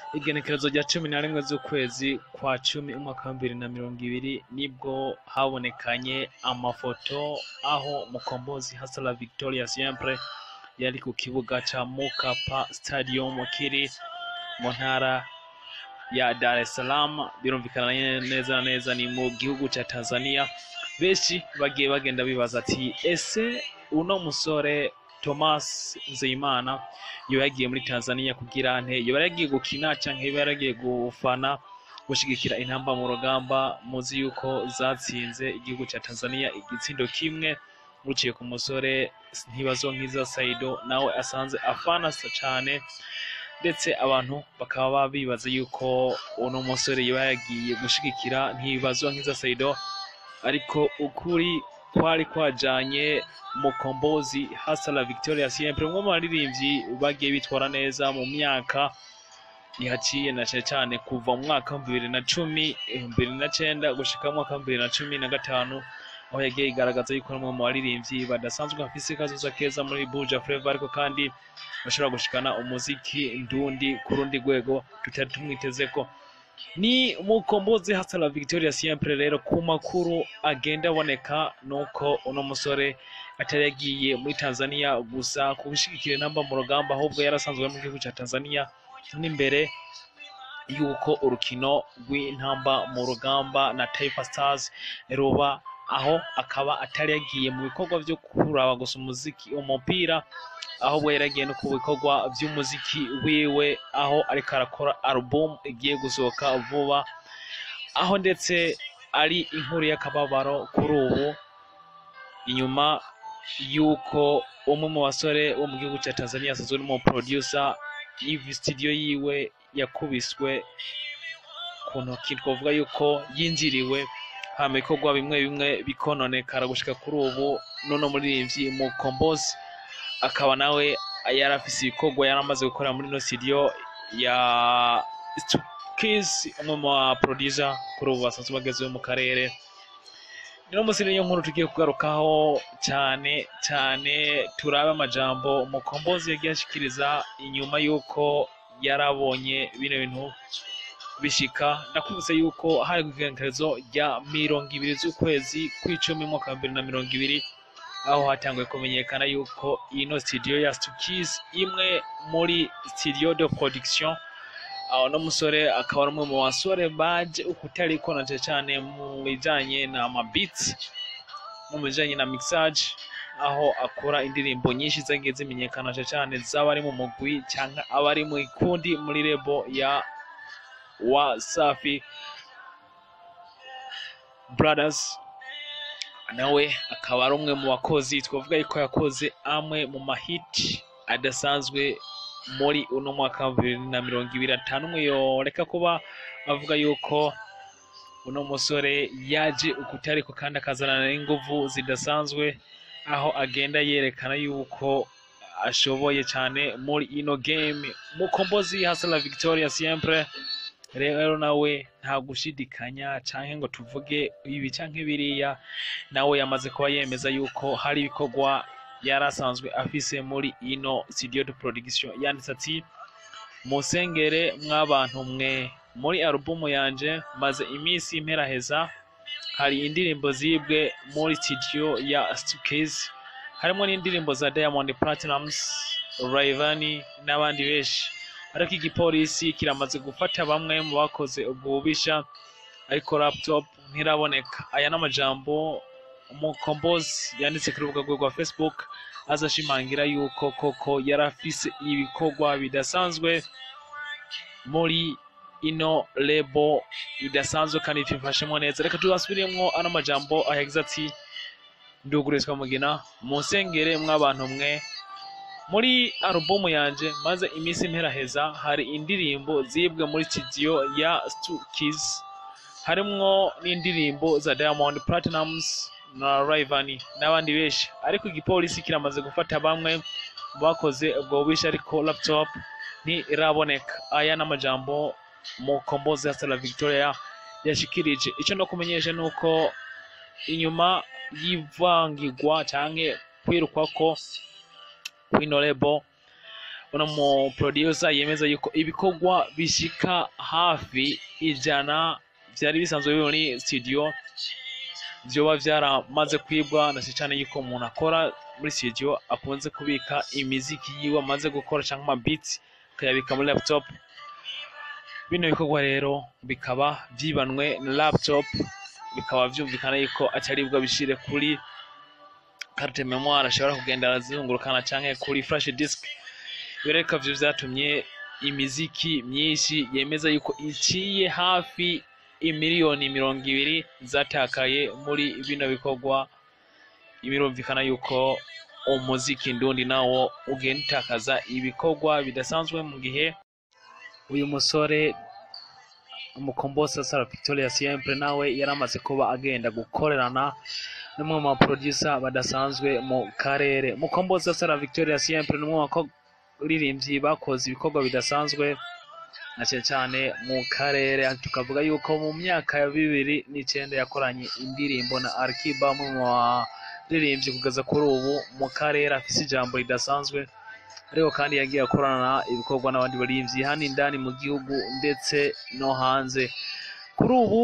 igenekerezo rya cumi na rimwe z'ukwezi kwa cumi umwaka wa bibiri na mirongo ibiri nibwo habonekanye amafoto aho mukombozi hasala victoria siempre yari ku kibuga ca mukapa stadium kiri mu ntara ya dar es salaam birumvikana neza na neza ni mu gihugu ca tanzania benshi bagiye bagenda bibaza ati ese uno musore thomas nzeyimana yoba yagiye muri tanzania kugira nte yoba yaragiye gukina canke yoba yaragiye gufana gushigikira intamba mu rugamba muzi yuko zatsinze igihugu ca tanzania igitsindo kimwe buciye ku musore ntibazonkiza saido nawe asanze afana cane ndetse abantu bakaba bibaza yuko uno musore yoba yagiye gushigikira ntibazonkiza saido ariko ukuri kwari kwajanye mukombozi hasala victoria siempre umwe mu baririmbyi bagiye bitwara neza mu myaka ihaciye na cane cane kuva mu mwaka wa bibiri na cumi bibiri na cenda gushika mu mwaka wa bibiri na cumi na gatanu aho yagiye igaragaza yuko ari umwe mu baririmbyi badasanzwe bafise kazoza keza muri buja flava ariko kandi bashobora gushikana umuziki ndundi ku rundi rwego tutari tumwitezeko ni mukombozi hasala victoria siempre rero ku makuru agenda aboneka nuko uno musore atari yagiye muri tanzania gusa kugushigikira intamba mu rugamba ahubwo yarasanzwe mu gihugu ca tanzania n'imbere yuko urukino rw'intamba mu rugamba na taifa stars ruba aho akaba atari yagiye mu bikorwa vyo kuraba gusa umuziki umupira ahubwo yaragiye no ku bikorwa vy'umuziki wiwe aho ariko arakora album igiye gusohoka vuba aho ndetse ari inkuru y'akababaro kuri ubu inyuma yuko umwe mu basore wo mu gihugu cya tanzania asanzwe n'umu producer y'ivi studio yiwe yakubiswe ku ntoki twavuga yuko yinjiriwe hama ibikorwa bimwe bimwe bikononekara gushika kuri ubu nono muririmbyi mukombozi akaba nawe yari afise ibikorwa yari amaze gukora muri ino studio ya Kiss umwe mu ba producer kuri ubu basanzwe bagezeho mu karere niyo munsi niyo nkuru tugiye kugarukaho cyane cyane turabe amajambo mukombozi yagiye ashikiriza inyuma y'uko yarabonye bino bintu bishika ndakwibutsa yuko hari igenekerezo rya mirongo ibiri z'ukwezi kw'icumi mu mwaka wa bibiri na mirongo ibiri aho hatanguye kumenyekana yuko ino studio ya Stukis imwe muri studio de production aho no musore akaba ari umwe mu basore baje ukutari konaje cyane mu bijanye na mabits no mu bijanye na mixage aho akora indirimbo nyinshi zagiye zimenyekana cyane z'abari mu mugwi cyangwa abari mu ikundi muri rebo ya Wasafi Brothers nawe akaba ari umwe mu bakozi twavuga yuko yakoze amwe mu mahiti adasanzwe muri uno mwaka wa bibiri na mirongo ibiri atanu umwe yoreka kuba avuga yuko uno musore yaje ukutariko kandi akazanana n'inguvu zidasanzwe aho agenda yerekana yuko ashoboye cyane muri ino game mukombozi hasala victoria siempre rero nawe nta gushidikanya canke ngo tuvuge ibi canke biriya nawe yamaze kuba yemeza yuko hari ibikorwa yari asanzwe afise muri ino studio de production yanditse ati musengere mw'abantu mwe muri alubumu yanje maze iminsi imperaheza hari indirimbo zibwe muri studio ya Stukezi harimo n'indirimbo za Diamond Platnumz Rayvanny n'abandi benshi ariko igipolisi kiramaze gufata bamwe mu bakoze ubwo bubisha ariko laptop ntiraboneka aya n'amajambo umukombozi yanditse ku rubuga rwe rwa facebook aza ashimangira yuko koko yari afise ibikorwa bidasanzwe muri ino lebo idasanzwe kandi bifashemo neza reka tubasubiremo ano majambo ayagize ati ndugurizwa mugina musengere mw'abantu mwe muri alubumu yanje maze iminsi imperaheza hari indirimbo zibwe muri studio ya Stukis harimwo n'indirimbo za Diamond Platnumz na Rayvanny n'abandi benshi ariko igipolisi kiramaze gufata bamwe mu bakoze ubwo bubisha ariko laptop ntiraboneka aya n'amajambo mukombozi hasala Victoria yashikirije icyo no kumenyesha ni uko inyuma y'ivangirwa canke kwirukwa ko kwino lebo uno mu producer yemeza yuko ibikorwa bishika hafi ijana vyari bisanzwe biri muri studio vyoba vyaramaze kwibwa na cyane yuko umuntu akora muri studio akunze kubika imiziki yiwe amaze gukora canke ama beats akayabika muri laptop bino bikorwa rero bikaba vyibanwe na laptop bikaba vyumvikana yuko ataribwa bishire kuri carte memoire ashobora kugenda arazungurukana canke kuri flash disk bireka vyo vyatumye imiziki myinshi yemeza yuko iciye hafi imiliyoni mirongo ibiri zatakaye muri bino bikorwa birumvikana yuko umuziki ndundi nawo ugenda utakaza ibikorwa bidasanzwe mu gihe uyu musore umukombosa Sara Victoria Siempre nawe yari amaze kuba agenda gukorerana n'umwe mu baproducer badasanzwe mu karere mukombosa Sara Victoria Siempre ni umwe mu baririmbyi bakoze ibikorwa bidasanzwe na cyane cyane mu karere tukavuga yuko mu myaka ya bibiri n'icyenda yakoranye indirimbo na Arkiba umwe mu baririmbyi kugeza kuri ubu mu karere afise ijambo ridasanzwe ariko kandi yagiye akorana ibikorwa n'abandi baririmbyi hano indani mu gihugu ndetse no hanze kuri ubu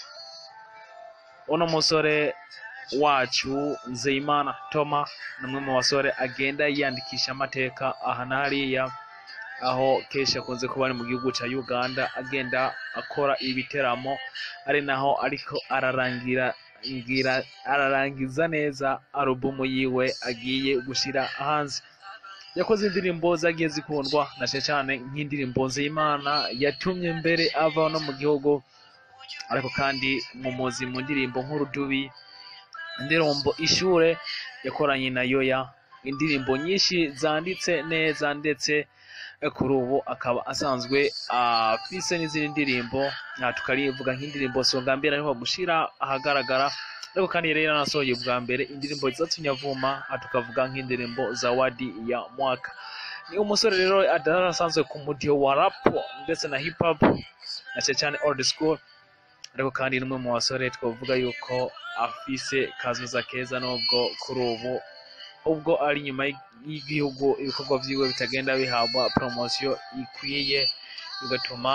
uno musore wacu Nzeyimana Toma ni umwe mu basore agenda yiyandikisha amateka aha na hariya aho kenshi akunze kuba ari mu gihugu cya Uganda agenda akora ibiteramo ari naho ariko ararangira ngira ararangiza neza alubumu yiwe agiye gushyira hanze yakoze indirimbo zagiye zikundwa na cyane cyane nk'indirimbo Nzeyimana yatumye mbere ava no mu gihugu ariko kandi mu muzi mu ndirimbo nk'urudubi indirimbo ishure yakoranye na yoya indirimbo nyinshi zanditse neza ndetse kuri ubu akaba asanzwe afise n'izindi ndirimbo tukarivuga nk'indirimbo songa mbere ariko gushira ahagaragara ariko kandi yari yaranasohoye bwa mbere indirimbo zatumye avuma tukavuga nk'indirimbo za wadi ya mwaka ni umusore rero adasanzwe ku mudiho wa rap ndetse na hip hop na cyane cyane old school ariko kandi n'umwe mu basore twavuga yuko afise kazoza keza nubwo kuri ubu ubwo ari inyuma y'igihugu ibikorwa vyiwe bitagenda bihabwa promosiyo ikwiye bigatuma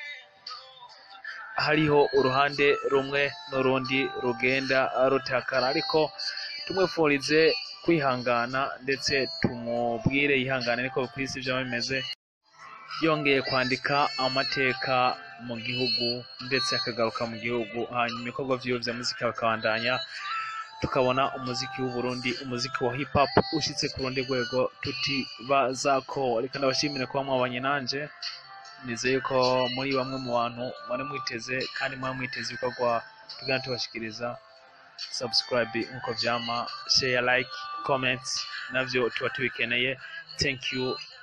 hariho uruhande rumwe n'urundi rugenda rutakara ariko tumwifurize kwihangana ndetse tumubwire yihangane ariko ku isi byaba bimeze yongeye kwandika amateka mu gihugu ndetse akagaruka mu gihugu hanyuma ibikorwa vyiwe vya muzika bakabandanya tukabona umuziki w'uburundi umuziki wa hip hop ushitse ku rundi rwego tutibazako reka ndabashimire kuba mwabanye nanje nizeye ko muri bamwe mu bantu mwari mwiteze kandi mwari mwiteze ibikorwa tugana tubashikiriza subscribe nkuko vyama share like comment navyo tuba tubikeneye thank you